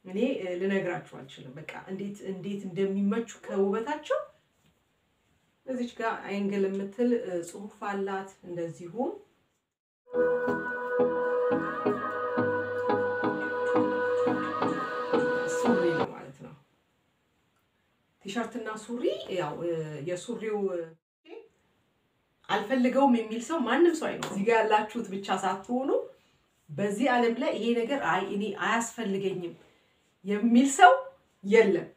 እኔ ልነግራችሁ አልችልም። በቃ እንዴት እንዴት እንደሚመቹ ከውበታቸው እዚች ጋር አይንግል የምትል ጽሑፍ አላት። እንደዚሁም ሱሪ ነው ማለት ነው። ቲሸርትና ሱሪ ያው የሱሪው አልፈልገውም የሚል ሰው ማንም ሰው አይኖር። እዚህ ጋር ያላችሁት ብቻ ሳትሆኑ በዚህ ዓለም ላይ ይሄ ነገር አይ እኔ አያስፈልገኝም የሚል ሰው የለም።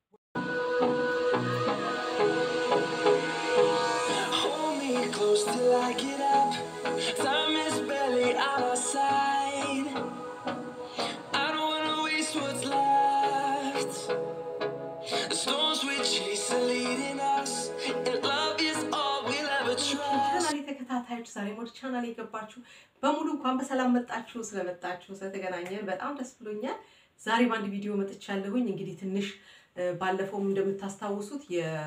Hold me close till I get up. Time is barely on our side. I don't wanna waste what's left. The storms we chase are leading us, and love is all we'll ever trust. ቻናሌ ተከታታዮች ዛሬ ወደ ቻናሌ የገባችሁ በሙሉ እንኳን በሰላም መጣችሁ። ስለመጣችሁ ስለተገናኘን በጣም ደስ ብሎኛል። ዛሬ በአንድ ቪዲዮ መጥቻለሁኝ። እንግዲህ ትንሽ እ፣ ባለፈውም እንደምታስታውሱት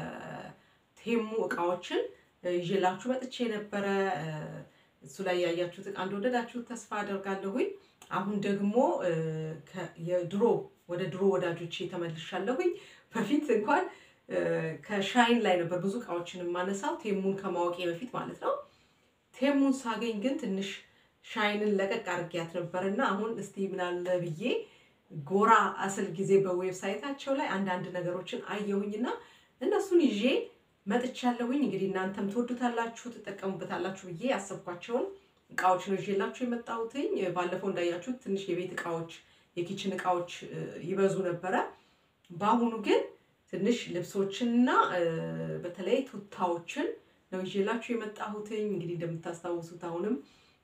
የቴሙ እቃዎችን እ፣ ይዤላችሁ መጥቼ ነበረ። እ፣ እሱ ላይ ያያችሁት እቃ እንደወደዳችሁት ተስፋ አደርጋለሁኝ። አሁን ደግሞ እ፣ ከ- የድሮ ወደ ድሮ ወዳጆቼ ተመልሻለሁኝ። በፊት እንኳን እ፣ ከሻይን ላይ ነበር ብዙ እቃዎችን የማነሳው ቴሙን ከማወቄ በፊት ማለት ነው። ቴሙን ሳገኝ ግን ትንሽ ሻይንን ለቀቅ አድርጊያት ነበር እና አሁን እስቲ ምናለ ብዬ ጎራ አስል ጊዜ በዌብሳይታቸው ላይ አንዳንድ ነገሮችን አየሁኝና እነሱን ይዤ መጥቻለሁኝ። እንግዲህ እናንተም ትወዱታላችሁ፣ ትጠቀሙበታላችሁ ብዬ ያሰብኳቸውን እቃዎች ነው ይዤላችሁ የመጣሁትኝ። ባለፈው እንዳያችሁት ትንሽ የቤት እቃዎች፣ የኪችን እቃዎች እ፣ ይበዙ ነበረ። በአሁኑ ግን ትንሽ ልብሶችንና እ፣ በተለይ ቱታዎችን ነው ይዤላችሁ የመጣሁትኝ። እንግዲህ እንደምታስታውሱት አሁንም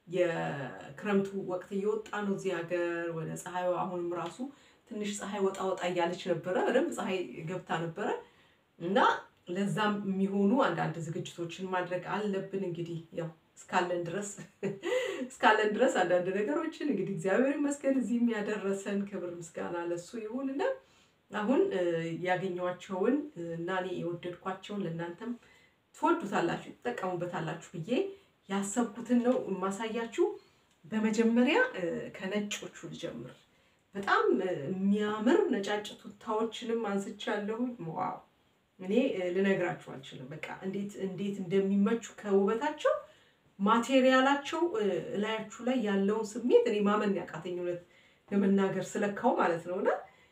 የክረምቱ ወቅት እየወጣ ነው እዚህ ሀገር ወደ ፀሐዩ። አሁንም ራሱ ትንሽ ፀሐይ ወጣ ወጣ እያለች ነበረ፣ በደንብ ፀሐይ ገብታ ነበረ እና ለዛም የሚሆኑ አንዳንድ ዝግጅቶችን ማድረግ አለብን። እንግዲህ ያው እስካለን ድረስ እስካለን ድረስ አንዳንድ ነገሮችን እንግዲህ እግዚአብሔር ይመስገን እዚህም ያደረሰን ክብር ምስጋና ለሱ ይሁንና አሁን እ፣ ያገኘኋቸውን እ፣ እና እኔ የወደድኳቸውን ለእናንተም ትወዱታላችሁ ትጠቀሙበታላችሁ ብዬ ያሰብኩትን ነው የማሳያችሁ። በመጀመሪያ እ፣ ከነጮቹ ልጀምር። በጣም እ፣ የሚያምር ነጫጭ ቱታዎችንም አንስቻለሁ። ዋው እኔ እ፣ ልነግራችሁ አልችልም። በቃ እንዴት እንዴት እንደሚመቹ ከውበታቸው ማቴሪያላቸው እ፣ እላያችሁ ላይ ያለውን ስሜት እኔ ማመን ያቃተኝ እውነት ለመናገር ስለካው ማለት ነው እና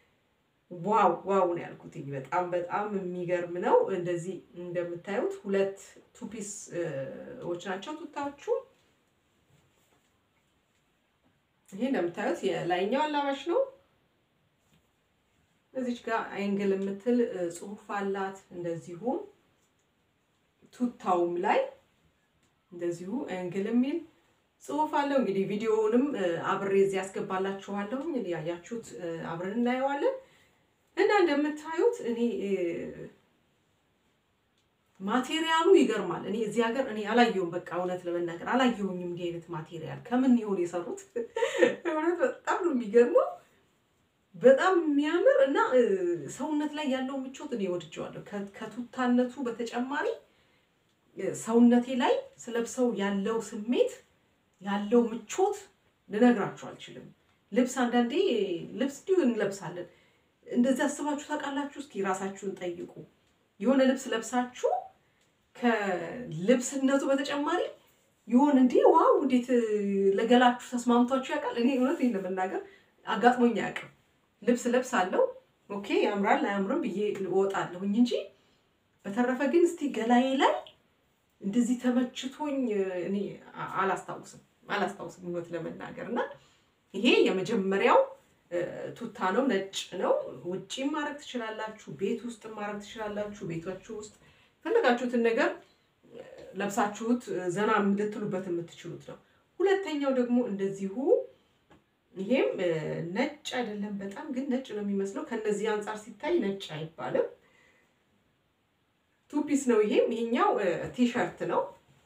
ዋው ዋው ነው ያልኩትኝ። በጣም በጣም የሚገርም ነው። እንደዚህ እንደምታዩት ሁለት ቱፒስዎች ናቸው ቱታዎቹ። ይሄ እንደምታዩት የላይኛው አላባሽ ነው። እዚች ጋር አይንግል የምትል እ፣ ጽሑፍ አላት። እንደዚሁም ቱታውም ላይ እንደዚሁ አይንግል የሚል ጽሑፍ አለው። እንግዲህ ቪዲዮውንም እ፣ አብሬ እዚህ ያስገባላችኋለሁ። እንግዲህ ያያችሁት እ፣ አብረን እናየዋለን። እና እንደምታዩት እኔ እ፣ ማቴሪያሉ ይገርማል። እኔ እዚህ ሀገር እኔ አላየሁም። በቃ እውነት ለመናገር አላየሁኝም እንዲህ አይነት ማቴሪያል ከምን ይሆን የሰሩት? እውነት በጣም ነው የሚገርመው። በጣም የሚያምር እና እ፣ ሰውነት ላይ ያለው ምቾት እኔ ወድጀዋለሁ። ከ- ከቱታነቱ በተጨማሪ እ፣ ሰውነቴ ላይ ስለብሰው ያለው ስሜት ያለው ምቾት ልነግራችሁ አልችልም። ልብስ አንዳንዴ ልብስ እንዲሁ እንለብሳለን። እንደዚህ አስባችሁ ታውቃላችሁ? እስኪ ራሳችሁን ጠይቁ። የሆነ ልብስ ለብሳችሁ ከልብስነቱ በተጨማሪ ይሆን እንዲህ ዋው እንዴት ለገላችሁ ተስማምቷችሁ ያውቃል? እኔ እውነት ይህን ለመናገር አጋጥሞኝ አያውቅም። ልብስ ለብስ አለው ኦኬ፣ ያምራል አያምርም ብዬ እወጣለሁኝ እንጂ በተረፈ ግን እስቲ ገላዬ ላይ እንደዚህ ተመችቶኝ እኔ አ- አላስታውስም አላስታውስም እውነት ለመናገር እና ይሄ የመጀመሪያው እ፣ ቱታ ነው። ነጭ ነው። ውጪም ማድረግ ትችላላችሁ፣ ቤት ውስጥ ማድረግ ትችላላችሁ። ቤታችሁ ውስጥ ፈለጋችሁትን ነገር እ፣ ለብሳችሁት እ፣ ዘና ልትሉበት የምትችሉት ነው። ሁለተኛው ደግሞ እንደዚሁ ይሄም እ፣ ነጭ አይደለም፣ በጣም ግን ነጭ ነው የሚመስለው። ከነዚህ አንጻር ሲታይ ነጭ አይባልም። ቱፒስ ነው። ይሄም ይሄኛው እ፣ ቲሸርት ነው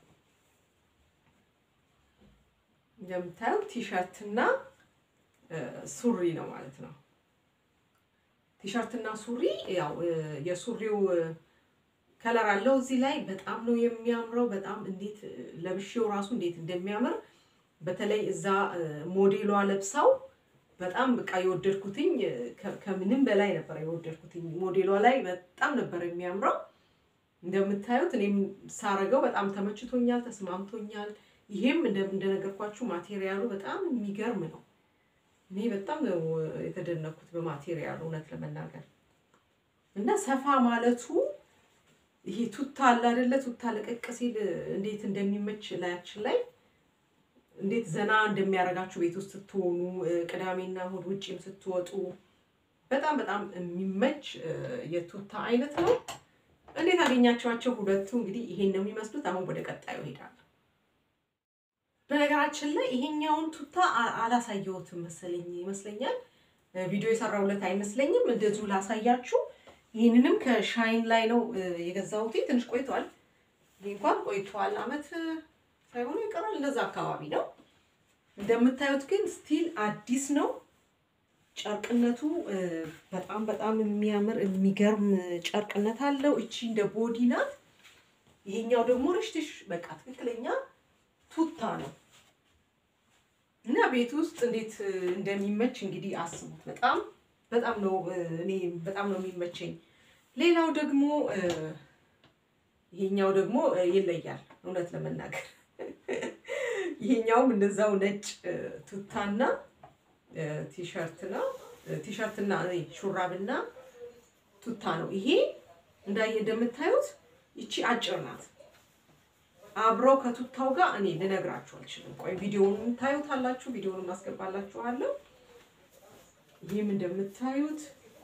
እንደምታዩት ቲሸርት እና እ፣ ሱሪ ነው ማለት ነው። ቲሸርት እና ሱሪ ያው እ፣ የሱሪው እ፣ ከለር አለው እዚህ ላይ በጣም ነው የሚያምረው። በጣም እንዴት እ፣ ለብሼው ራሱ እንዴት እንደሚያምር በተለይ እዛ እ፣ ሞዴሏ ለብሳው በጣም በቃ የወደድኩትኝ ከ- ከምንም በላይ ነበር የወደድኩትኝ። ሞዴሏ ላይ በጣም ነበር የሚያምረው። እንደምታዩት እኔም ሳረገው በጣም ተመችቶኛል፣ ተስማምቶኛል። ይሄም እንደ- እንደነገርኳችሁ ማቴሪያሉ በጣም የሚገርም ነው። እኔ በጣም ነው የተደነኩት በማቴሪያሉ እውነት ለመናገር እና ሰፋ ማለቱ ይሄ ቱታ አለ አይደለ? ቱታ ለቀቅ ሲል እንዴት እንደሚመች ላያችን ላይ እንዴት ዘና እንደሚያደርጋችሁ ቤት ውስጥ ስትሆኑ እ፣ ቅዳሜና እሑድ ውጭም ስትወጡ በጣም በጣም የሚመች እ፣ የቱታ አይነት ነው። እንዴት አገኛቸዋቸው? ሁለቱ እንግዲህ ይሄን ነው የሚመስሉት። አሁን ወደ ቀጣዩ እሄዳለሁ። በነገራችን ላይ ይሄኛውን ቱታ አ- አላሳየሁትም መሰለኝ ይመስለኛል እ፣ ቪዲዮ የሰራሁለት አይመስለኝም። እንደዚሁ ላሳያችሁ። ይህንንም ከሻይን ላይ ነው እ፣ የገዛሁት። ትንሽ ቆይቷል። ይህ እንኳን ቆይቷል፣ አመት እ፣ ሳይሆኑ ይቀራል። እንደዛ አካባቢ ነው። እንደምታዩት ግን ስቲል አዲስ ነው። ጨርቅነቱ እ፣ በጣም በጣም የሚያምር የሚገርም ጨርቅነት አለው። እቺ እንደ ቦዲ ናት። ይሄኛው ደግሞ ርሽትሽ በቃ ትክክለኛ ቱታ ነው እና ቤት ውስጥ እንዴት እ፣ እንደሚመች እንግዲህ አስቡት። በጣም በጣም ነው እ፣ እኔ በጣም ነው የሚመቸኝ። ሌላው ደግሞ እ፣ ይሄኛው ደግሞ እ፣ ይለያል እውነት ለመናገር ይሄኛውም እንደዛው ነጭ እ፣ ቱታና እ፣ ቲሸርት ነው እ፣ ቲሸርትና እ፣ ሹራብና ቱታ ነው። ይሄ እንዳየ እንደምታዩት ይቺ አጭር ናት። አብረው ከቱታው ጋር እኔ ልነግራችሁ አልችልም። ቆይ ቪዲዮውን ታዩታላችሁ። ቪዲዮውን ማስገባላችኋለሁ። ይህም እንደምታዩት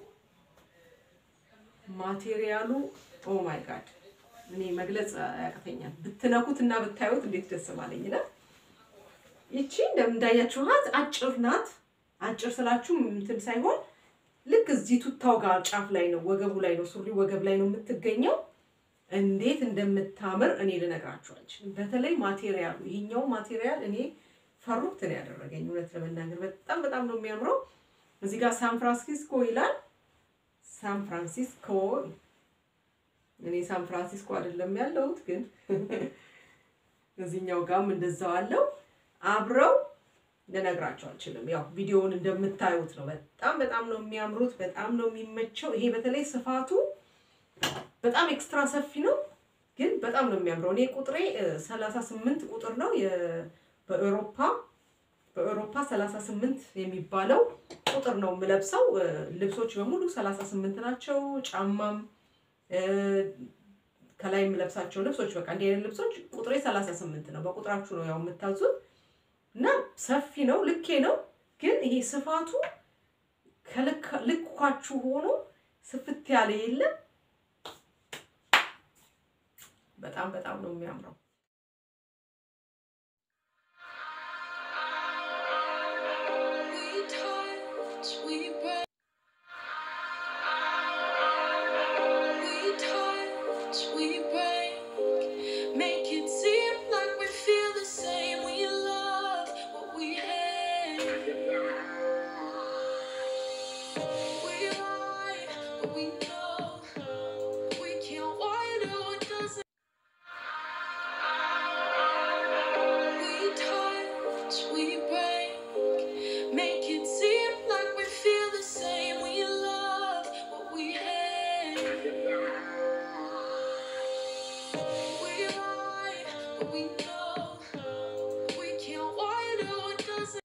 ማቴሪያሉ ኦ ማይ ጋድ እኔ መግለጽ ያቅተኛል። ብትነኩት እና ብታዩት እንዴት ደስ ባለኝ ነው። ይቺ እንደምንዳያችኋት አጭር ናት። አጭር ስላችሁ እንትን ሳይሆን ልክ እዚህ ቱታው ጋር ጫፍ ላይ ነው፣ ወገቡ ላይ ነው፣ ሱሪ ወገብ ላይ ነው የምትገኘው። እንዴት እንደምታምር እኔ ልነግራችሁ አልችልም። በተለይ ማቴሪያሉ ይሄኛው ማቴሪያል እኔ ፈሩት ነው ያደረገኝ። እውነት ለመናገር በጣም በጣም ነው የሚያምረው። እዚህ ጋር ሳን ፍራንሲስኮ ይላል። ሳን ፍራንሲስኮ እኔ ሳን ፍራንሲስኮ አይደለም ያለሁት፣ ግን እዚህኛው ጋርም እንደዛው አለው። አብረው ልነግራቸው አልችልም። ያው ቪዲዮውን እንደምታዩት ነው። በጣም በጣም ነው የሚያምሩት። በጣም ነው የሚመቸው። ይሄ በተለይ ስፋቱ በጣም ኤክስትራ ሰፊ ነው፣ ግን በጣም ነው የሚያምረው። እኔ ቁጥሬ ሰላሳ ስምንት ቁጥር ነው የ- በአውሮፓ በአውሮፓ ሰላሳ ስምንት የሚባለው ቁጥር ነው የምለብሰው። እ፣ ልብሶች በሙሉ ሰላሳ ስምንት ናቸው። ጫማም እ፣ ከላይ የምለብሳቸው ልብሶች በቃ እንዲህ አይነት ልብሶች ቁጥሬ ሰላሳ ስምንት ነው። በቁጥራችሁ ነው ያው የምታዙት እና ሰፊ ነው፣ ልኬ ነው። ግን ይሄ ስፋቱ ከልክ- ልኳችሁ ሆኖ ስፍት ያለ የለም። በጣም በጣም ነው የሚያምረው። We touch, we break. We touch, we break. Make it seem like we feel the same. We love what we hate. We lie, but we know we can't wonder what doesn't. We touch, we break. Make it seem like we feel the same. We love what we hate. We lie, but we know we can't wonder what doesn't.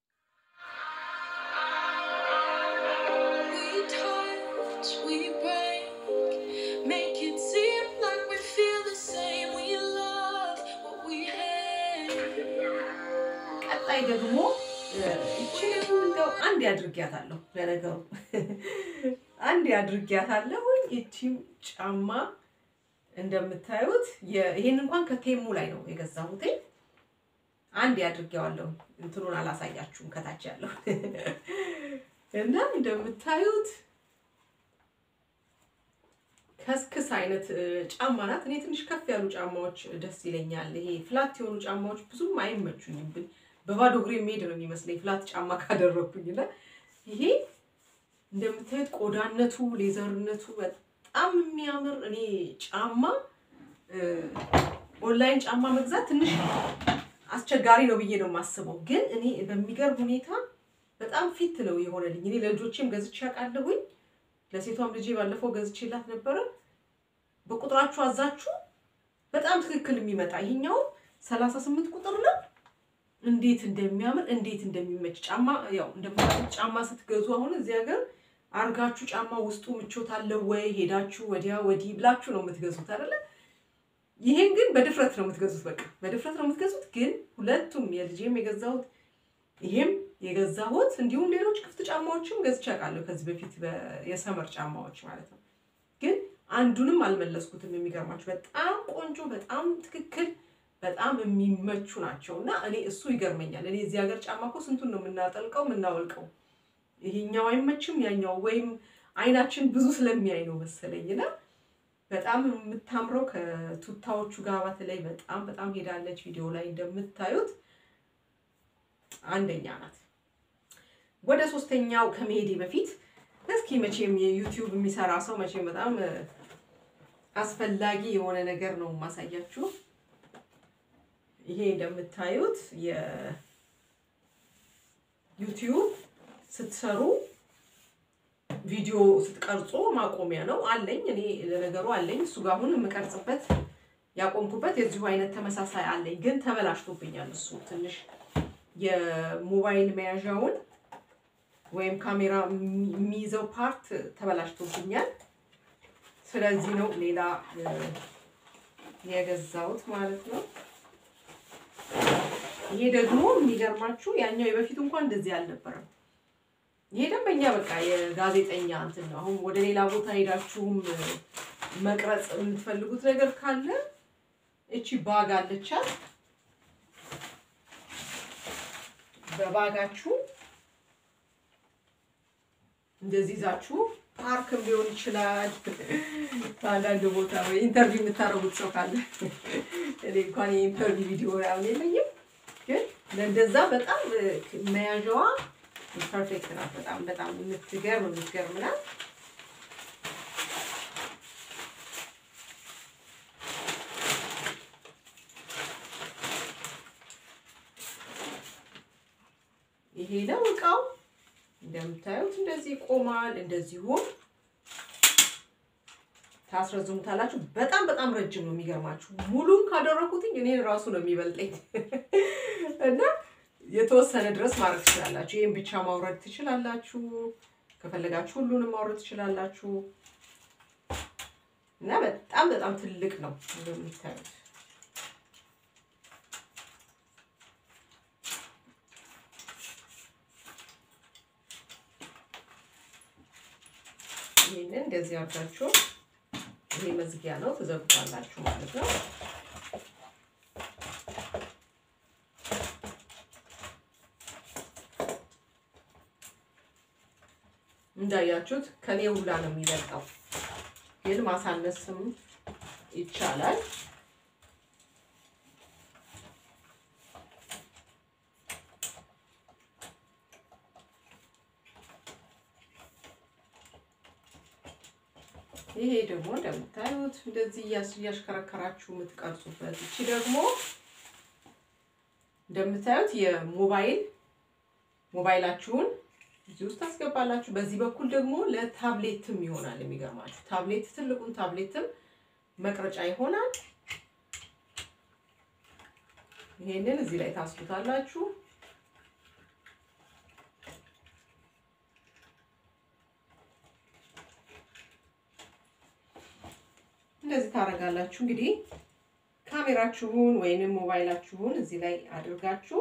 We touch, we break. Make it seem like we feel the same. We love what we hate. ቀጣይ ደግሞ ይችንም እንደው አንድ ያድርጊያታለሁ። ለነገሩ አንድ ያድርጊያታለሁ። ይቺም ጫማ እንደምታዩት የ- ይሄን እንኳን ከቴሙ ላይ ነው የገዛሁት። አንድ ያድርጌዋለሁ። እንትኑን አላሳያችሁም ከታች ያለው እና እንደምታዩት ከስክስ አይነት እ, ጫማ ናት። እኔ ትንሽ ከፍ ያሉ ጫማዎች ደስ ይለኛል። ይሄ ፍላት የሆኑ ጫማዎች ብዙም አይመቹኝም። ብ- በባዶ እግሬ የሚሄድ ነው የሚመስለኝ ፍላት ጫማ ካደረግኩኝ እና ይሄ እንደምታዩት ቆዳነቱ፣ ሌዘርነቱ በጣም የሚያምር እኔ ጫማ እ፣ ኦንላይን ጫማ መግዛት ትንሽ አስቸጋሪ ነው ብዬ ነው የማስበው። ግን እኔ በሚገርም ሁኔታ በጣም ፊት ነው የሆነልኝ። እኔ ለልጆቼም ገዝቼ አውቃለሁኝ። ለሴቷም ልጄ ባለፈው ገዝቼላት ነበረ። በቁጥራችሁ አዛችሁ በጣም ትክክል የሚመጣ ይሄኛው ሰላሳ ስምንት ቁጥር ነው። እንዴት እንደሚያምር እንዴት እንደሚመች ጫማ ያው እንደምታውቁት ጫማ ስትገዙ አሁን እዚህ ሀገር አርጋችሁ ጫማ ውስጡ ምቾት አለው ወይ ሄዳችሁ ወዲያ ወዲህ ብላችሁ ነው የምትገዙት አይደለ? ይሄን ግን በድፍረት ነው የምትገዙት። በቃ በድፍረት ነው የምትገዙት። ግን ሁለቱም የልጄም የገዛሁት ይሄም የገዛሁት እንዲሁም ሌሎች ክፍት ጫማዎችም ገዝቼ አውቃለሁ ከዚህ በፊት በ- የሰመር ጫማዎች ማለት ነው። ግን አንዱንም አልመለስኩትም። የሚገርማችሁ በጣም ቆንጆ፣ በጣም ትክክል፣ በጣም የሚመቹ ናቸው እና እኔ እሱ ይገርመኛል። እኔ እዚህ ሀገር ጫማ እኮ ስንቱን ነው የምናጠልቀው የምናወልቀው። ይሄኛው አይመችም ያኛው ወይም አይናችን ብዙ ስለሚያይ ነው መሰለኝ እና በጣም የምታምረው ከቱታዎቹ ጋር በተለይ በጣም በጣም ሄዳለች። ቪዲዮ ላይ እንደምታዩት አንደኛ ናት። ወደ ሶስተኛው ከመሄዴ በፊት እስኪ መቼም የዩቲዩብ የሚሰራ ሰው መቼም በጣም እ፣ አስፈላጊ የሆነ ነገር ነው የማሳያችሁ። ይሄ እንደምታዩት የዩቲዩብ ስትሰሩ ቪዲዮ ስትቀርጹ ማቆሚያ ነው አለኝ። እኔ ለነገሩ አለኝ እሱ ጋር አሁን የምቀርጽበት ያቆምኩበት የዚሁ አይነት ተመሳሳይ አለኝ፣ ግን ተበላሽቶብኛል። እሱ ትንሽ የሞባይል መያዣውን ወይም ካሜራ የሚ- የሚይዘው ፓርት ተበላሽቶብኛል። ስለዚህ ነው ሌላ እ፣ የገዛሁት ማለት ነው። ይሄ ደግሞ የሚገርማችሁ ያኛው የበፊቱ እንኳን እንደዚህ አልነበረም። ይሄ ደንበኛ በቃ የጋዜጠኛ እንትን ነው። አሁን ወደ ሌላ ቦታ ሄዳችሁም እ፣ መቅረጽ የምትፈልጉት ነገር ካለ እቺ ባግ አለቻት። በባጋችሁ እንደዚህ ይዛችሁ ፓርክም ሊሆን ይችላል። አንዳንድ ቦታ ወይ ኢንተርቪው የምታደርጉት ሰው ካለ እኔ እንኳን የኢንተርቪው ቪዲዮ ምናምን የለኝም፣ ግን ለእንደዛ በጣም እ፣ መያዣዋ ፐርፌክት ናት። በጣም በጣም የምትገርም የምትገርም ናት። ይሄ ነው እቃው። እንደምታዩት እንደዚህ ይቆማል። እንደዚሁም ታስረዝሙታላችሁ። በጣም በጣም ረጅም ነው። የሚገርማችሁ ሙሉን ካደረኩትኝ እኔን ራሱ ነው የሚበልጠኝ እና የተወሰነ ድረስ ማድረግ ትችላላችሁ። ይህም ብቻ ማውረድ ትችላላችሁ። ከፈለጋችሁ ሁሉንም ማውረድ ትችላላችሁ እና በጣም በጣም ትልቅ ነው እንደምታዩት ይህንን እንደዚህ አድርጋችሁ ይሄ መዝጊያ ነው ትዘጉታላችሁ ማለት ነው። እንዳያችሁት ከኔ ሁላ ነው የሚበልጠው፣ ግን ማሳነስም ይቻላል። ይሄ ደግሞ እንደምታዩት እንደዚህ እያስ- እያሽከረከራችሁ የምትቀርጹበት። እቺ ደግሞ እንደምታዩት የሞባይል ሞባይላችሁን እዚህ ውስጥ ታስገባላችሁ። በዚህ በኩል ደግሞ ለታብሌትም ይሆናል። የሚገርማችሁ ታብሌት ትልቁን ታብሌትም መቅረጫ ይሆናል። ይሄንን እዚህ ላይ ታስሉታላችሁ። እንደዚህ ታደርጋላችሁ። እንግዲህ ካሜራችሁን ወይንም ሞባይላችሁን እዚህ ላይ አድርጋችሁ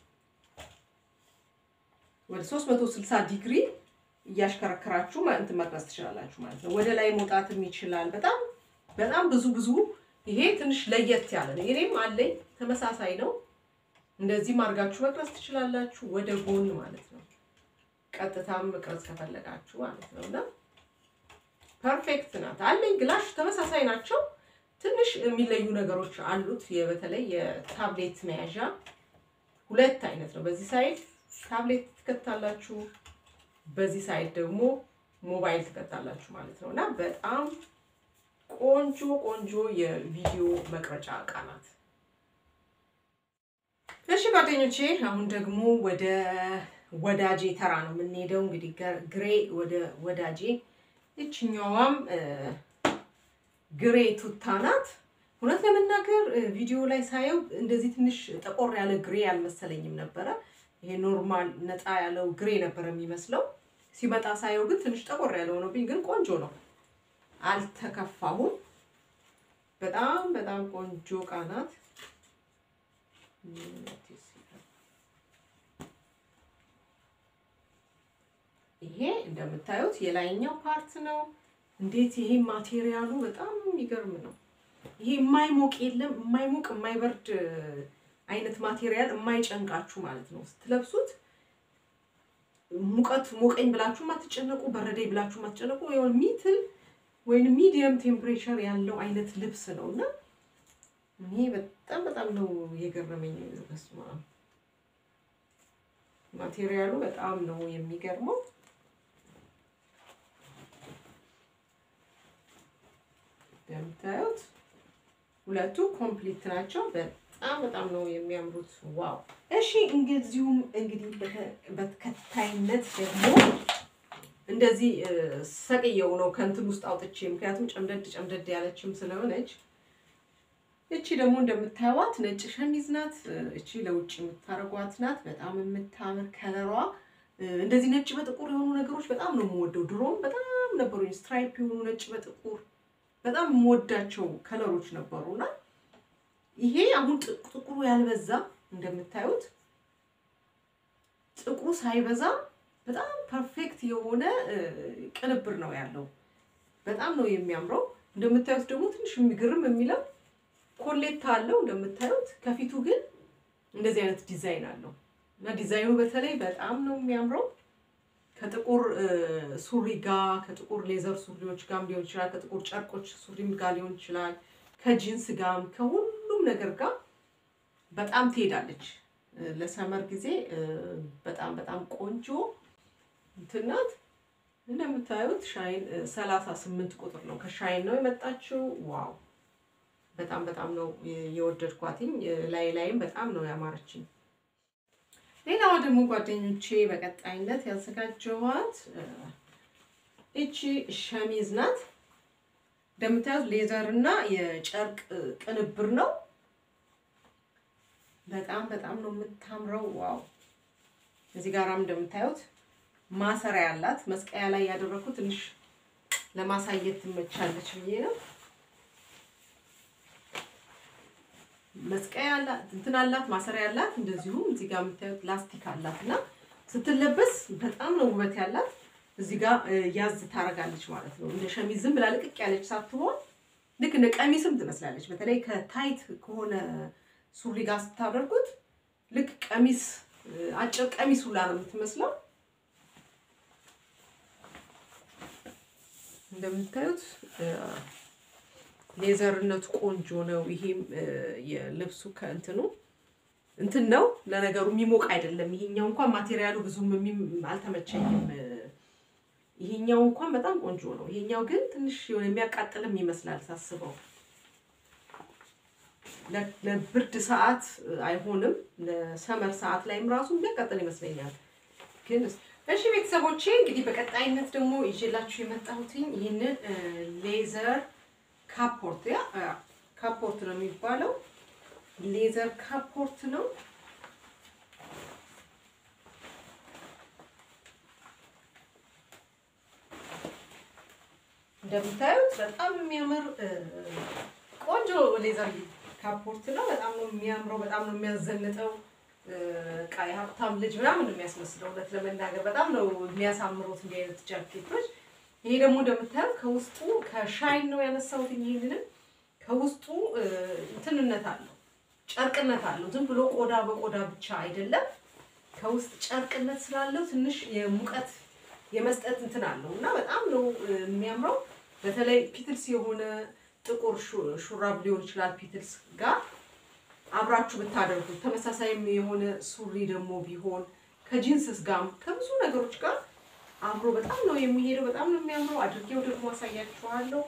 ወደ 360 ዲግሪ እያሽከረከራችሁ ማ- እንትን መቅረጽ ትችላላችሁ ማለት ነው። ወደ ላይ መውጣትም ይችላል። በጣም በጣም ብዙ ብዙ ይሄ ትንሽ ለየት ያለ ነው። እኔም አለኝ ተመሳሳይ ነው። እንደዚህም አድርጋችሁ መቅረጽ ትችላላችሁ፣ ወደ ጎን ማለት ነው። ቀጥታም መቅረጽ ከፈለጋችሁ ማለት ነው እና ፐርፌክት ናት። አለኝ ግላሽ ተመሳሳይ ናቸው። ትንሽ የሚለዩ ነገሮች አሉት። የ- በተለይ የታብሌት መያዣ ሁለት አይነት ነው። በዚህ ሳይድ ታብሌት ትከታላችሁ፣ በዚህ ሳይድ ደግሞ ሞባይል ትከታላችሁ ማለት ነው እና በጣም ቆንጆ ቆንጆ የቪዲዮ መቅረጫ እቃ ናት። እሺ ጓደኞቼ፣ አሁን ደግሞ ወደ ወዳጄ ተራ ነው የምንሄደው። እንግዲህ ገ- ግሬ ወደ ወዳጄ። ይችኛዋም እ፣ ግሬ ቱታ ናት። እውነት ለመናገር እ፣ ቪዲዮ ላይ ሳየው እንደዚህ ትንሽ ጠቆር ያለ ግሬ አልመሰለኝም ነበረ። ይሄ ኖርማል ነጣ ያለው ግሬ ነበር የሚመስለው። ሲመጣ ሳየው ግን ትንሽ ጠቆር ያለ ሆኖብኝ፣ ግን ቆንጆ ነው። አልተከፋሁም። በጣም በጣም ቆንጆ እቃ ናት። ይሄ እንደምታዩት የላይኛው ፓርት ነው። እንዴት ይሄ ማቴሪያሉ በጣም የሚገርም ነው። ይሄ የማይሞቅ የለም የማይሞቅ የማይበርድ አይነት ማቴሪያል የማይጨንቃችሁ ማለት ነው። ስትለብሱት ሙቀት ሞቀኝ ብላችሁ ማትጨነቁ፣ በረደኝ ብላችሁ ማትጨነቁ የሆነ ሚትል ወይም ሚዲየም ቴምፕሬቸር ያለው አይነት ልብስ ነው እና እኔ በጣም በጣም ነው የገረመኝ። በስመ አብ ማቴሪያሉ በጣም ነው የሚገርመው። እንደምታዩት ሁለቱ ኮምፕሊት ናቸው። በጣም በጣም ነው የሚያምሩት። ዋው! እሺ እንደዚሁም እንግዲህ በተ- በተከታይነት ደግሞ እንደዚህ እ፣ ሰቅየው ነው ከንትን ውስጥ አውጥቼ ምክንያቱም ጨምደድ ጨምደድ ያለችም ስለሆነች እቺ ደግሞ እንደምታዩት ነጭ ሸሚዝ ናት። እቺ ለውጭ የምታረጓት ናት። በጣም የምታምር ከለሯ እ፣ እንደዚህ ነጭ በጥቁር የሆኑ ነገሮች በጣም ነው የምወደው። ድሮም በጣም ነበሩኝ ስትራይፕ የሆኑ ነጭ በጥቁር በጣም የምወዳቸው ከለሮች ነበሩና ይሄ አሁን ጥ- ጥቁሩ ያልበዛ እንደምታዩት ጥቁሩ ሳይበዛ በጣም ፐርፌክት የሆነ እ፣ ቅንብር ነው ያለው። በጣም ነው የሚያምረው። እንደምታዩት ደግሞ ትንሽ የሚግርም የሚለው ኮሌታ አለው እንደምታዩት። ከፊቱ ግን እንደዚህ አይነት ዲዛይን አለው እና ዲዛይኑ በተለይ በጣም ነው የሚያምረው። ከጥቁር እ፣ ሱሪ ጋር ከጥቁር ሌዘር ሱሪዎች ጋርም ሊሆን ይችላል። ከጥቁር ጨርቆች ሱሪም ጋር ሊሆን ይችላል። ከጂንስ ጋርም ከሁሉም ነገር ጋር በጣም ትሄዳለች። እ፣ ለሰመር ጊዜ እ፣ በጣም በጣም ቆንጆ እንትን ናት። እንደምታዩት ሻይን ሰላሳ ስምንት ቁጥር ነው። ከሻይን ነው የመጣችው። ዋው በጣም በጣም ነው የወደድኳትኝ። ላይ ላይም በጣም ነው ያማረችኝ። ሌላዋ ደግሞ ጓደኞቼ በቀጣይነት ያዘጋጀኋት እ፣ እቺ ሸሚዝ ናት። እንደምታዩት ሌዘር እና የጨርቅ እ፣ ቅንብር ነው። በጣም በጣም ነው የምታምረው። ዋው እዚህ ጋራም እንደምታዩት ማሰሪያ ያላት መስቀያ ላይ ያደረኩት ትንሽ ለማሳየት ትመቻለች ብዬ ነው። መስቀያ አላት እንትን አላት ማሰሪያ ያላት፣ እንደዚሁም እዚህ ጋር የምታዩት ላስቲክ አላት እና ስትለበስ በጣም ነው ውበት ያላት። እዚህ ጋር እ፣ ያዝ ታረጋለች ማለት ነው። እንደ ሸሚዝ ዝም ብላ ልቅቅ ያለች ሳትሆን ልክ እንደ ቀሚስም ትመስላለች። በተለይ ከታይት ከሆነ ሱሪ ጋር ስታደርጉት ልክ ቀሚስ እ፣ አጭር ቀሚስ ሁላ ነው የምትመስለው። እንደምታዩት እ፣ ሌዘርነቱ ቆንጆ ነው። ይሄም እ፣ የልብሱ ከእንትኑ እንትን ነው ለነገሩ የሚሞቅ አይደለም። ይሄኛው እንኳን ማቴሪያሉ ብዙም የሚም- አልተመቸኝም። እ፣ ይሄኛው እንኳን በጣም ቆንጆ ነው። ይሄኛው ግን ትንሽ የሆነ የሚያቃጥልም ይመስላል ሳስበው። ለ- ለብርድ ሰዓት እ፣ አይሆንም። ለሰመር ሰዓት ላይም ራሱ የሚያቃጥል ይመስለኛል። ግን እስ- እሺ ቤተሰቦቼ እንግዲህ በቀጣይነት ደግሞ ይዤላችሁ የመጣሁትኝ ይህንን እ፣ ሌዘር ካፖርት ያ አ፣ ካፖርት ነው የሚባለው። ሌዘር ካፖርት ነው። እንደምታዩት በጣም የሚያምር እ፣ ቆንጆ ሌዘር ካፖርት ነው። በጣም ነው የሚያምረው። በጣም ነው የሚያዘንጠው። እ፣ በቃ የሀብታም ልጅ ምናምን ነው የሚያስመስለው። እውነት ለመናገር በጣም ነው የሚያሳምሩት እንዲህ አይነት ጃኬቶች። ይሄ ደግሞ እንደምታየው ከውስጡ ከሻይን ነው ያነሳሁት። ይሄንንም ከውስጡ እ፣ እንትንነት አለው ጨርቅነት አለው። ዝም ብሎ ቆዳ በቆዳ ብቻ አይደለም። ከውስጥ ጨርቅነት ስላለው ትንሽ የሙቀት የመስጠት እንትን አለው እና በጣም ነው እ፣ የሚያምረው። በተለይ ፒትልስ የሆነ ጥቁር ሹ- ሹራብ ሊሆን ይችላል ፒትልስ ጋር አብራችሁ ብታደርጉት፣ ተመሳሳይም የሆነ ሱሪ ደግሞ ቢሆን ከጂንስስ ጋር ከብዙ ነገሮች ጋር አብሮ በጣም ነው የሚሄደው። በጣም ነው የሚያምረው። አድርጌው ደግሞ አሳያችኋለሁ።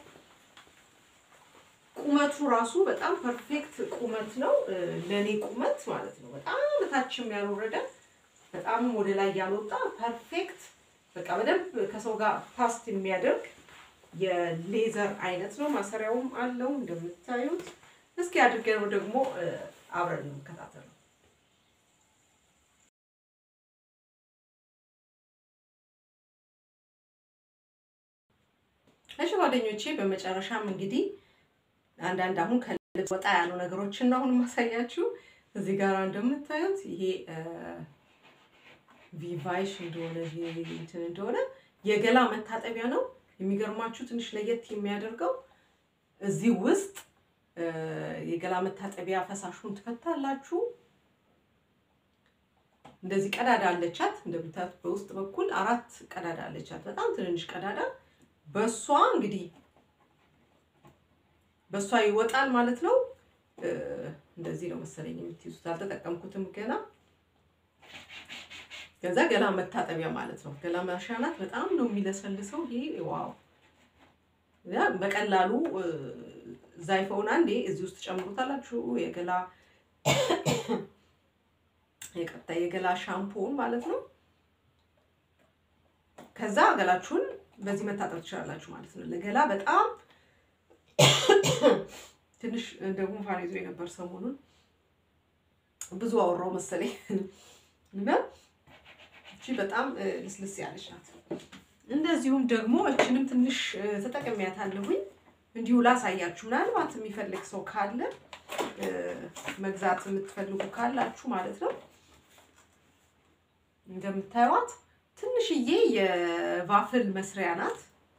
ቁመቱ ራሱ በጣም ፐርፌክት ቁመት ነው እ፣ ለእኔ ቁመት ማለት ነው። በጣም ታችም ያልወረደ በጣም ወደ ላይ ያልወጣ ፐርፌክት በቃ በደንብ ከሰው ጋር ፓስት የሚያደርግ የሌዘር አይነት ነው። ማሰሪያውም አለው እንደምታዩት። እስኪ አድርገን ደግሞ እ፣ አብረን እንከታተል። እሺ ጓደኞቼ፣ በመጨረሻም እንግዲህ አንዳንድ አሁን ከልብስ ወጣ ያሉ ነገሮችን ነው አሁን ማሳያችሁ። እዚህ ጋር እንደምታዩት ይሄ እ፣ ቪቫይሽ እንደሆነ ይሄ እንትን እንደሆነ የገላ መታጠቢያ ነው። የሚገርማችሁ ትንሽ ለየት የሚያደርገው እዚህ ውስጥ እ፣ የገላ መታጠቢያ ፈሳሹን ትፈታላችሁ። እንደዚህ ቀዳዳ አለቻት እንደምታዩት በውስጥ በኩል አራት ቀዳዳ አለቻት፣ በጣም ትንንሽ ቀዳዳ። በሷ እንግዲህ በሷ ይወጣል ማለት ነው። እ፣ እንደዚህ ነው መሰለኝ የምትይዙት፣ አልተጠቀምኩትም ገና። ከዛ ገላ መታጠቢያ ማለት ነው። ገላ ማሻናት በጣም ነው የሚለሰልሰው። ይሄ ዋው! ያ በቀላሉ እ፣ ዛይፈውን አንዴ እዚህ ውስጥ ጨምሩታላችሁ። የገላ የቀጥታ የገላ ሻምፖውን ማለት ነው። ከዛ ገላችሁን በዚህ መታጠብ ትችላላችሁ ማለት ነው። ለገላ በጣም ትንሽ እንደ ጉንፋን ይዞ የነበር ሰሞኑን ብዙ አወራው መሰለኝ እና እቺ በጣም እ፣ ልስልስ ያለች ናት። እንደዚሁም ደግሞ እችንም ትንሽ እ፣ ተጠቅሜያታለሁኝ እንዲሁ ላሳያችሁ። ምናልባት የሚፈልግ ሰው ካለ እ፣ መግዛት የምትፈልጉ ካላችሁ ማለት ነው። እንደምታዩት ትንሽዬ የቫፍል መስሪያ ናት።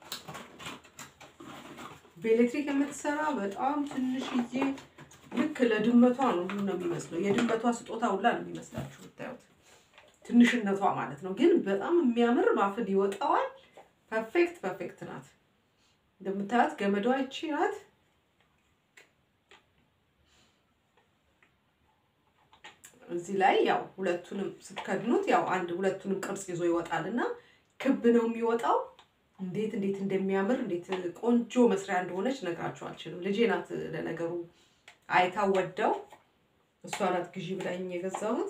በኤሌክትሪክ የምትሰራ በጣም ትንሽዬ ልክ ለድመቷ ነው ሁሉ ነው የሚመስለው። የድመቷ ስጦታ ሁላ ነው የሚመስላችሁ ብታዩት ትንሽነቷ ማለት ነው። ግን በጣም የሚያምር ባፍል ይወጣዋል። ፐርፌክት ፐርፌክት ናት። እንደምታያት ገመዷ ይቺ ናት። እዚህ ላይ ያው ሁለቱንም ስትከድኑት ያው አንድ ሁለቱንም ቅርጽ ይዞ ይወጣል እና ክብ ነው የሚወጣው። እንዴት እንዴት እንደሚያምር እንዴት ቆንጆ መስሪያ እንደሆነች ነግራችሁ አልችልም። ልጄ ናት ለነገሩ አይታ ወደው እሷ ናት ግዢ ብላኝ የገዛሁት።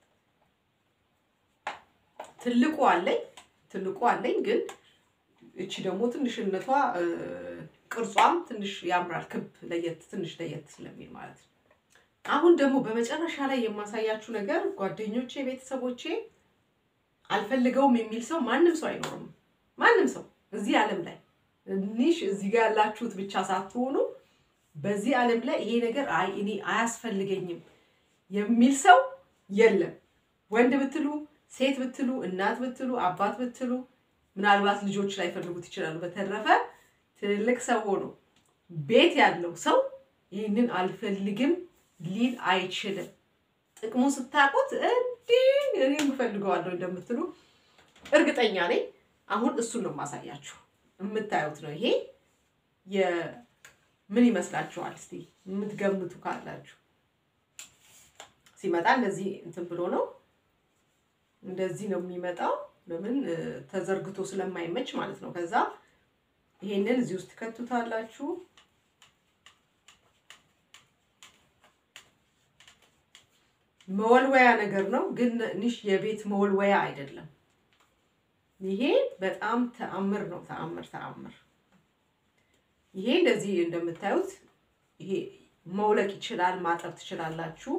ትልቁ አለኝ ትልቁ አለኝ ግን እቺ ደግሞ ትንሽነቷ እ፣ ቅርጿም ትንሽ ያምራል። ክብ ለየት ትንሽ ለየት ስለሚል ማለት ነው። አሁን ደግሞ በመጨረሻ ላይ የማሳያችሁ ነገር ጓደኞቼ፣ ቤተሰቦቼ አልፈልገውም የሚል ሰው ማንም ሰው አይኖርም። ማንም ሰው እዚህ ዓለም ላይ ትንሽ እዚህ ጋር ያላችሁት ብቻ ሳትሆኑ በዚህ ዓለም ላይ ይሄ ነገር አይ እኔ አያስፈልገኝም የሚል ሰው የለም። ወንድ ብትሉ፣ ሴት ብትሉ፣ እናት ብትሉ፣ አባት ብትሉ ምናልባት ልጆች ላይ ፈልጉት ይችላሉ። በተረፈ ትልቅ ሰው ሆኖ ቤት ያለው ሰው ይህንን አልፈልግም ሊል አይችልም። ጥቅሙ ስታውቁት እንዲህ እኔም እፈልገዋለሁ እንደምትሉ እርግጠኛ ነኝ። አሁን እሱን ነው የማሳያችሁ። የምታዩት ነው ይሄ ምን ይመስላችኋል? እስቲ የምትገምቱ ካላችሁ ሲመጣ እንደዚህ እንትን ብሎ ነው እንደዚህ ነው የሚመጣው። ለምን እ፣ ተዘርግቶ ስለማይመች ማለት ነው። ከዛ ይሄንን እዚህ ውስጥ ከቱታላችሁ። መወልወያ ነገር ነው፣ ግን ትንሽ የቤት መወልወያ አይደለም። ይሄ በጣም ተአምር ነው። ተአምር ተአምር። ይሄ እንደዚህ እንደምታዩት ይሄ መውለቅ ይችላል፣ ማጠብ ትችላላችሁ።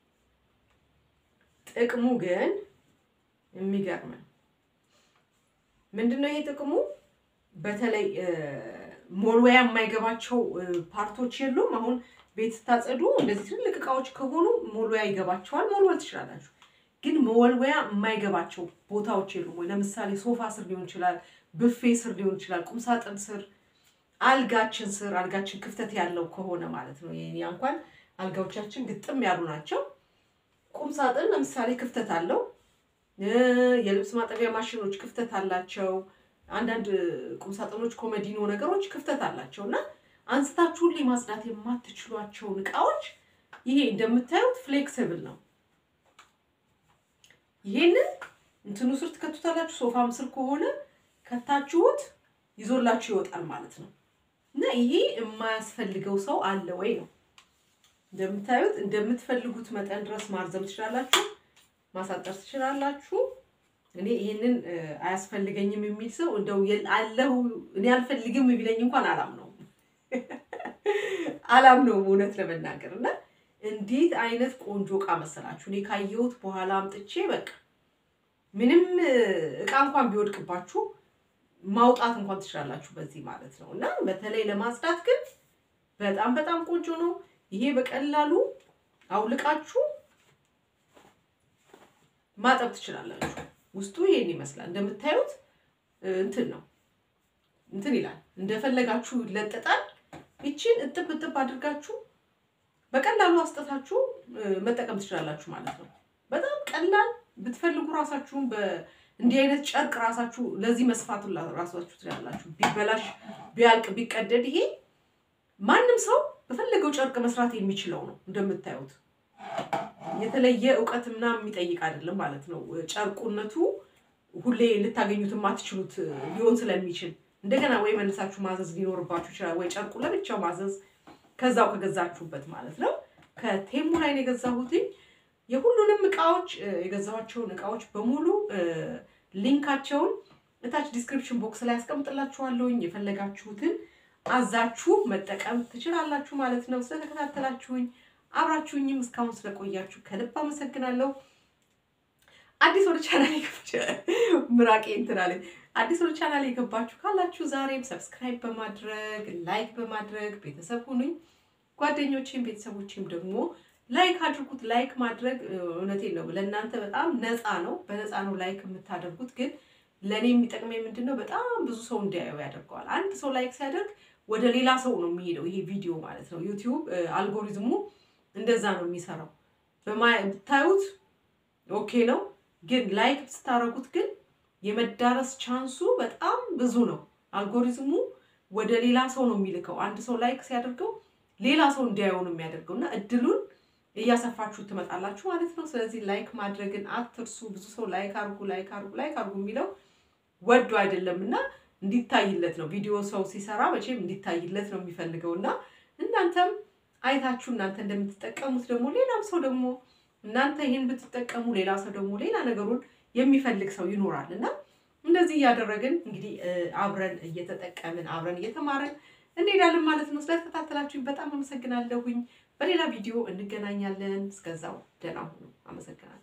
ጥቅሙ ግን የሚገርም ነው። ምንድን ነው ይሄ ጥቅሙ? በተለይ ሞልወያ የማይገባቸው እ፣ ፓርቶች የሉም። አሁን ቤት ስታጸዱ እንደዚህ ትልልቅ እቃዎች ከሆኑ ሞልወያ ይገባቸዋል፣ መወልወል ትችላላችሁ። ግን መወልወያ የማይገባቸው ቦታዎች የሉም ወይ? ለምሳሌ ሶፋ ስር ሊሆን ይችላል፣ ብፌ ስር ሊሆን ይችላል፣ ቁምሳጥን ስር፣ አልጋችን ስር፣ አልጋችን ክፍተት ያለው ከሆነ ማለት ነው። የእኛ እንኳን አልጋዎቻችን ግጥም ያሉ ናቸው። ቁምሳጥን ለምሳሌ ክፍተት አለው። እ፣ የልብስ ማጠቢያ ማሽኖች ክፍተት አላቸው። አንዳንድ ቁምሳጥኖች ኮመዲኖ ነገሮች ክፍተት አላቸው እና አንስታችሁ ሁሌ ማጽዳት የማትችሏቸውን እቃዎች ይሄ እንደምታዩት ፍሌክሲብል ነው። ይሄንን እንትኑ ስር ትከቱታላችሁ። ሶፋም ስር ከሆነ ከታችሁት ይዞላችሁ ይወጣል ማለት ነው እና ይሄ የማያስፈልገው ሰው አለ ወይ ነው። እንደምታዩት እንደምትፈልጉት መጠን ድረስ ማርዘም ትችላላችሁ። ማሳጠር ትችላላችሁ። እኔ ይሄንን እ፣ አያስፈልገኝም የሚል ሰው እንደው የል- አለው እኔ አልፈልግም ቢለኝ እንኳን አላምነውም አላምነውም እውነት ለመናገር እና እንዴት አይነት ቆንጆ እቃ መሰላችሁ። እኔ ካየሁት በኋላ አምጥቼ በቃ ምንም እ፣ እቃ እንኳን ቢወድቅባችሁ ማውጣት እንኳን ትችላላችሁ በዚህ ማለት ነው። እና በተለይ ለማጽዳት ግን በጣም በጣም ቆንጆ ነው። ይሄ በቀላሉ አውልቃችሁ ማጠብ ትችላላችሁ። ውስጡ ይሄን ይመስላል እንደምታዩት እ፣ እንትን ነው እንትን ይላል እንደፈለጋችሁ ይለጠጣል። ይቺን እጥብ እጥብ አድርጋችሁ በቀላሉ አስጠታችሁ እ፣ መጠቀም ትችላላችሁ ማለት ነው። በጣም ቀላል ብትፈልጉ ራሳችሁን በእንዲህ አይነት ጨርቅ ራሳችሁ ለዚህ መስፋቱን ራሳችሁ ትችላላችሁ። ቢበላሽ ቢያልቅ ቢቀደድ ይሄ ማንም ሰው በፈለገው ጨርቅ መስራት የሚችለው ነው። እንደምታዩት የተለየ እውቀት ምናምን የሚጠይቅ አይደለም ማለት ነው። ጨርቁነቱ ሁሌ ልታገኙት የማትችሉት ሊሆን ስለሚችል እንደገና ወይ መልሳችሁ ማዘዝ ሊኖርባችሁ ይችላል፣ ወይ ጨርቁ ለብቻው ማዘዝ ከዛው ከገዛችሁበት ማለት ነው። ከቴሙ ላይ ነው የገዛሁትኝ። የሁሉንም እቃዎች እ፣ የገዛኋቸውን እቃዎች በሙሉ እ፣ ሊንካቸውን እታች ዲስክሪፕሽን ቦክስ ላይ ያስቀምጥላችኋለሁኝ። የፈለጋችሁትን አዛችሁ መጠቀም ትችላላችሁ ማለት ነው። ስለተከታተላችሁኝ አብራችሁኝም እስካሁን ስለቆያችሁ ከልብ አመሰግናለሁ። አዲስ ወደ ቻናል ምራቄ እንትን አለኝ። አዲስ ወደ ቻናል የገባችሁ ካላችሁ ዛሬም ሰብስክራይብ በማድረግ ላይክ በማድረግ ቤተሰብ ሁኑኝ። ጓደኞቼም ቤተሰቦቼም ደግሞ ላይክ አድርጉት። ላይክ ማድረግ እ፣ እውነቴን ነው ለእናንተ በጣም ነፃ ነው። በነፃ ነው ላይክ የምታደርጉት። ግን ለእኔ የሚጠቅመኝ ምንድን ነው? በጣም ብዙ ሰው እንዲያየው ያደርገዋል። አንድ ሰው ላይክ ሲያደርግ ወደ ሌላ ሰው ነው የሚሄደው ይሄ ቪዲዮ ማለት ነው። ዩቲዩብ እ፣ አልጎሪዝሙ እንደዛ ነው የሚሰራው። በማ- ብታዩት ኦኬ ነው፣ ግን ላይክ ስታደርጉት ግን የመዳረስ ቻንሱ በጣም ብዙ ነው። አልጎሪዝሙ ወደ ሌላ ሰው ነው የሚልከው። አንድ ሰው ላይክ ሲያደርገው ሌላ ሰው እንዲያየው ነው የሚያደርገው እና እድሉን እያሰፋችሁ ትመጣላችሁ ማለት ነው። ስለዚህ ላይክ ማድረግን አትርሱ። ብዙ ሰው ላይክ አርጉ፣ ላይክ አርጉ፣ ላይክ አርጉ የሚለው ወዶ አይደለም እና እንዲታይለት ነው። ቪዲዮ ሰው ሲሰራ መቼም እንዲታይለት ነው የሚፈልገው እና እናንተም አይታችሁ እናንተ እንደምትጠቀሙት ደግሞ ሌላም ሰው ደግሞ እናንተ ይህን ብትጠቀሙ ሌላ ሰው ደግሞ ሌላ ነገሩን የሚፈልግ ሰው ይኖራል እና እንደዚህ እያደረግን እንግዲህ እ፣ አብረን እየተጠቀምን አብረን እየተማረን እንሄዳለን ማለት ነው። ስለተከታተላችሁኝ በጣም አመሰግናለሁኝ። በሌላ ቪዲዮ እንገናኛለን። እስከዛው ደህና ሁኑ። አመሰግናለሁ።